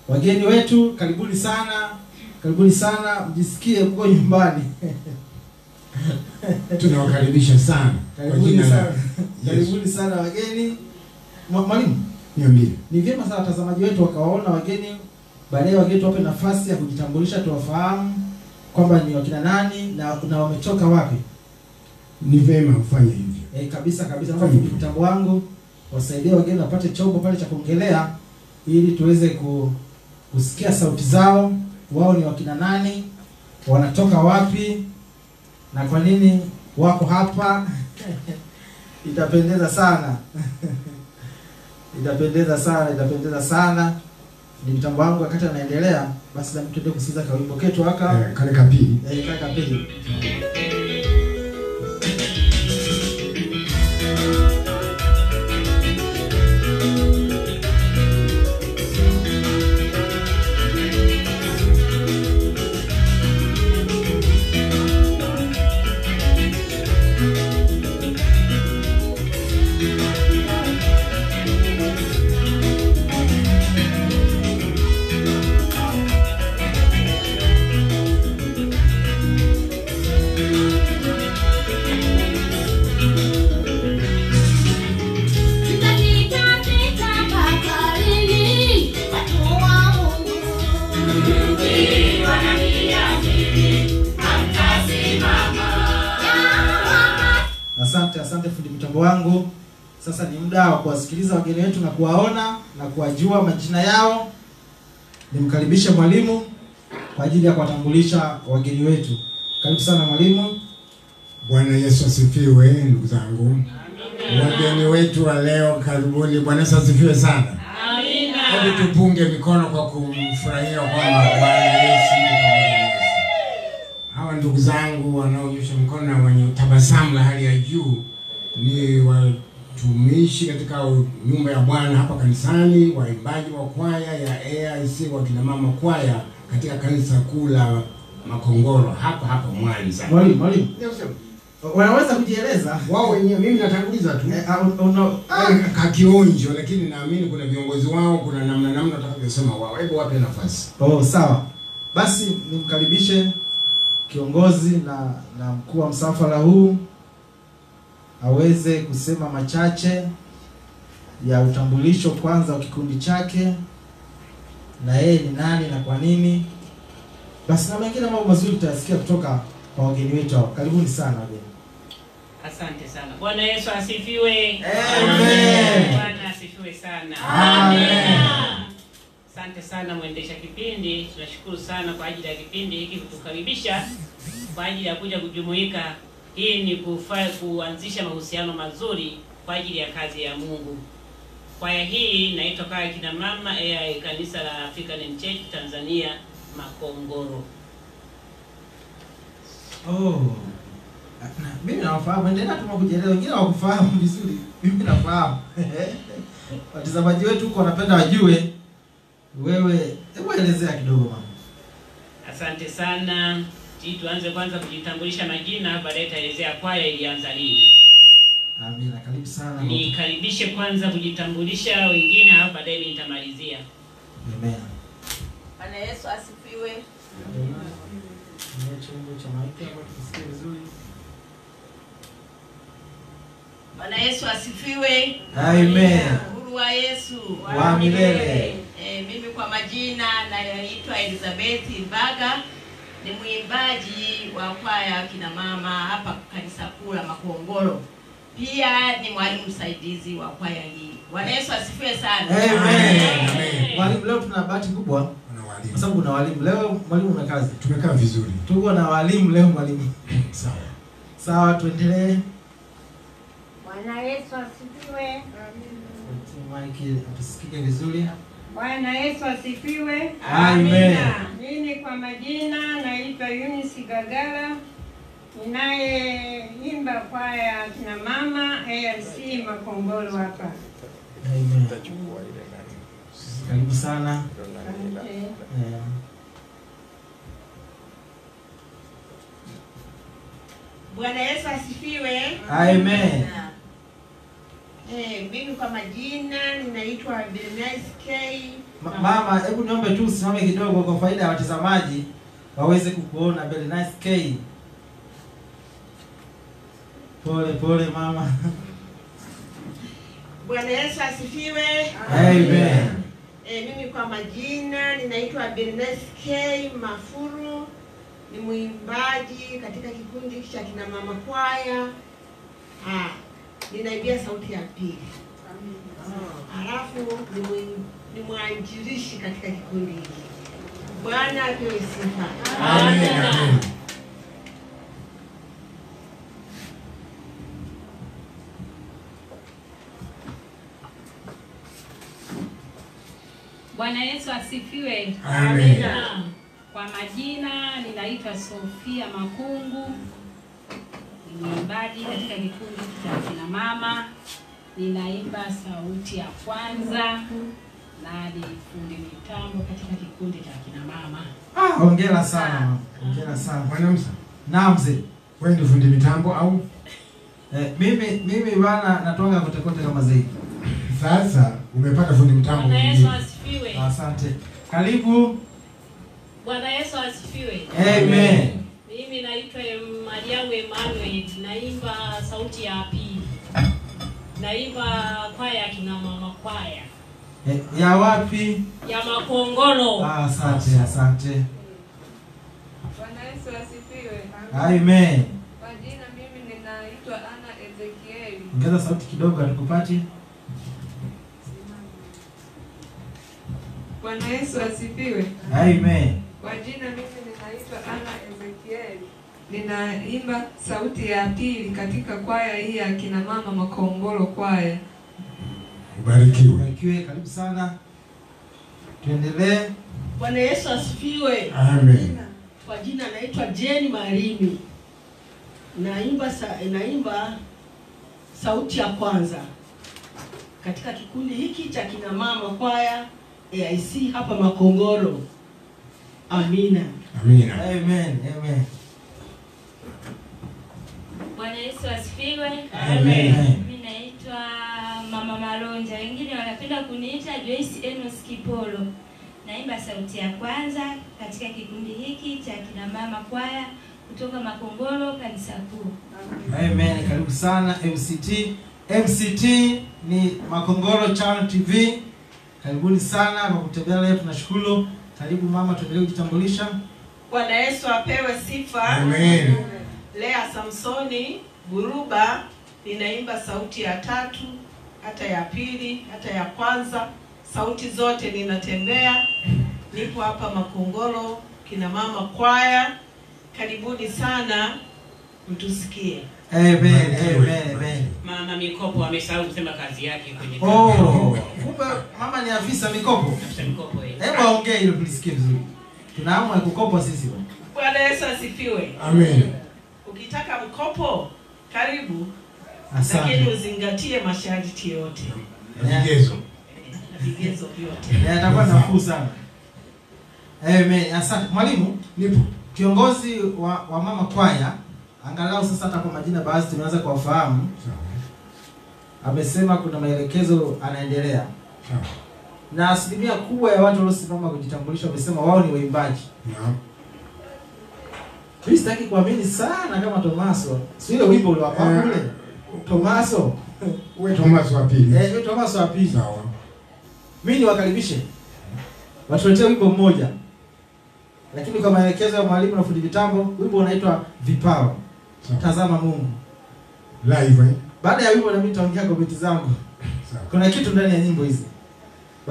Wageni wetu karibuni sana, karibuni sana, mjisikie mko nyumbani. tunawakaribisha sana kwa Karibuni jina la sana, Yesu. karibuni sana wageni. Mwa- Mwalimu, Niambie. ni vyema sana watazamaji wetu wakawaona wageni, baadaye wageni tuwape nafasi ya kujitambulisha, tuwafahamu kwamba ni wakina nani na, na wametoka wapi. Ni vema ufanye hivyo. E, kabisa kabisa, naomba fundi mtambo wangu wasaidie wageni wapate chombo pale cha kuongelea ili tuweze ku, kusikia sauti zao, wao ni wakina nani, wanatoka wapi na kwa nini wako hapa. Itapendeza sana itapendeza sana, itapendeza sana. Ni mtambo wangu wakati anaendelea, basi na tuende kusikiza kawimbo ketu haka Eh, kale kapili. eh, kaka pili. Tutanitapita baharini, watu wa Mungu. Asante, asante fundi mitambo wangu. Sasa ni muda wa kuwasikiliza wageni wetu na kuwaona na kuwajua majina yao. Nimkaribishe mwalimu kwa ajili ya kuwatambulisha wageni wetu. Karibu sana mwalimu. Bwana Yesu asifiwe, ndugu zangu. Wageni wetu wa leo, karibuni. Bwana Yesu asifiwe sana. Hebu tupunge mikono kwa kumfurahia kwamba Bwana Yesu yuko pamoja nasi. Hawa ndugu zangu wanaonyosha mkono na wenye tabasamu la hali ya juu ni watumishi katika nyumba ya Bwana hapa kanisani, waimbaji wa kwaya ya AIC wa kina mama kwaya katika kanisa kuu la Makongoro hapa hapa Mwanza. Mwalimu, mwalimu. Wanaweza kujieleza? Wao wenyewe, mimi natanguliza tu Eh, ah, un- uno- ah, Eh, kakionjo, lakini naamini kuna viongozi wao, kuna namna namna watakavyosema wao. Hebu wape nafasi. Oh, sawa. Basi nimkaribishe kiongozi na na mkuu wa msafara huu aweze kusema machache ya utambulisho kwanza wa kikundi chake na yeye ni nani na kwa nini. Basi na mengine mambo mazuri tutayasikia kutoka kwa wageni wetu hao. Karibuni sana wageni. Asante sana. Bwana Yesu asifiwe. Amen. Bwana asifiwe sana. Amen. Asante sana mwendesha kipindi, tunashukuru sana kwa ajili ya kipindi hiki kutukaribisha kwa ajili ya kuja kujumuika. Hii ni kufa, kuanzisha mahusiano mazuri kwa ajili ya kazi ya Mungu. Kwaya hii inaitwa kwaya kina mama AI kanisa la African Church Tanzania Makongoro. Oh. Na, mimi nawafahamu, endelea tu kujieleza, wengine hawakufahamu vizuri. Mimi nafahamu. Watazamaji wetu huko wanapenda wajue wewe, hebu elezea kidogo mama. Asante sana. Hii tuanze kwanza kujitambulisha majina, baadaye taelezea kwaya ilianza lini. Amina, karibu sana. Nikaribishe kwanza kujitambulisha wengine, halafu baadaye mimi nitamalizia. Amen. Bwana Yesu asifiwe. Tumia chombo cha maiki hapo tusikie vizuri. Bwana Yesu asifiwe. Amen. Uhuru wa Yesu Wa milele. E, mimi kwa majina naitwa Elizabeth Mbaga, ni mwimbaji wa kwaya kina mama hapa kanisa kuu la Makongoro. Pia ni mwalimu msaidizi wa kwaya hii. Bwana Yesu asifiwe sana. Amen. Amen. Mwalimu, leo tuna bahati kubwa Wana kwa walimu. sababu kuna walimu leo. Mwalimu una kazi, Tumekaa vizuri. tuko na walimu leo. Mwalimu, Sawa. sawa, tuendelee. Bwana Yesu asifiwe. Maiki tusikike vizuri. Bwana Yesu asifiwe. Amen. Mimi kwa majina naitwa Eunice Gagala, ninayeimba kwaya kina mama AIC Makongoro hapa. Amen. Karibu sana. Asante. Eh, Bwana Yesu asifiwe. Amen. Eh, mimi kwa majina ninaitwa Bernice K Ma- Mama, hebu niombe tu usimame kidogo kwa faida ya watazamaji waweze kukuona. Very nice K. Pole pole mama. Bwana Yesu asifiwe. Amen. E, mimi kwa majina ninaitwa Bernes K Mafuru, ni mwimbaji katika kikundi cha kina mama kwaya. Ah, ninaibia sauti ya pili. Halafu ni mwim- ni mwanjilishi katika kikundi hiki. Bwana apewe sifa. Amen. Amen. Bwana Yesu asifiwe. Amen. Kwa majina ninaitwa Sofia Makungu, ni mwimbaji katika kikundi cha kina mama, ninaimba sauti ya kwanza na ni fundi mitambo katika kikundi cha kina mama. Ah, hongera sana. mama. Hongera sana. Bwana Musa, Naam mzee. wewe ni fundi mitambo au Eh, mimi mimi bana natoka kote kote kama zaidi. sasa umepata fundi mitambo Bwana Yesu mwingine? asifiwe. Asante. Karibu. Bwana Yesu asifiwe. Amen. Mimi naitwa Em- Mariamu Emmanuel, naimba sauti ya pili. Naimba kwaya ya kina mama kwaya Eh, ya wapi? ya Makongoro. Ah, asante, asante. Bwana Yesu asifiwe. Amen. Kwa jina mimi ninaitwa Ana Ezekieli. Ongeza sauti kidogo hatukupati. Bwana Yesu asifiwe. Amen. Kwa jina mimi ninaitwa Ana Ezekieli. Ninaimba sauti ya pili katika kwaya hii ya kina mama Makongoro kwaya. Ubarikiwe. Ubarikiwe, karibu sana. Tuendelee. Bwana Yesu asifiwe. Amen. Kwa jina naitwa Jeni Marimi, naimba sa, naimba sauti ya kwanza katika kikundi hiki cha kina mama kwaya AIC hapa Makongoro. Amina. Amina. Amen. Amen. Bwana Yesu asifiwe. Amen. Mimi naitwa Mama Malonja, wengine wanapenda kuniita Joyce Enos Kipolo. Naimba sauti ya kwanza katika kikundi hiki cha kina mama kwaya kutoka Makongoro kanisa kuu. Amen. Karibu sana MCT. MCT ni Makongoro Channel TV. Karibuni sana kwa kutembea leo, tunashukuru. Karibu mama, tuendelee kujitambulisha. Bwana Yesu apewe sifa. Amen. Lea Samsoni Buruba, ninaimba sauti ya tatu, hata ya pili, hata ya kwanza, sauti zote ninatembea. Nipo hapa Makongoro, kina mama kwaya, karibuni sana, mtusikie. Amen. Barikiwe. Amen. Amen. Mama Mikopo amesahau kusema kazi yake kwenye Oh, kumbe mama ni afisa mikopo. Afisa Mikopo eh. Hebu aongee ili tulisikie vizuri. Tuna hamu ya kukopa sisi bwana. Bwana Yesu asifiwe. Amen. Ukitaka mkopo, karibu, Asante. lakini uzingatie masharti yote Vigezo. na vigezo vyote. Eh, Atakuwa nafuu sana. Amen. Asante. Mwalimu, Nipo. kiongozi wa, wa mama kwaya angalau sasa hata kwa majina baadhi tumeanza kuwafahamu. Sawa. Amesema kuna maelekezo anaendelea. Sawa. Na asilimia kubwa ya watu waliosimama kujitambulisha wamesema wao ni waimbaji. Naam. Mimi sitaki kuamini sana kama Tomaso. Si ile wimbo ule wa Eh. kwangu ule. Tomaso. Uwe Thomas wa pili. Eh, yule Tomaso wa pili. Sawa. Mimi niwakaribishe. Watuletee wimbo mmoja. Lakini kwa maelekezo ya mwalimu na fundi vitambo, wimbo unaitwa Vipawa. Sawa. Tazama Mungu. Live eh? Baada ya wimbo na mimi nitaongea komenti zangu. Sawa. Kuna kitu ndani ya nyimbo hizi.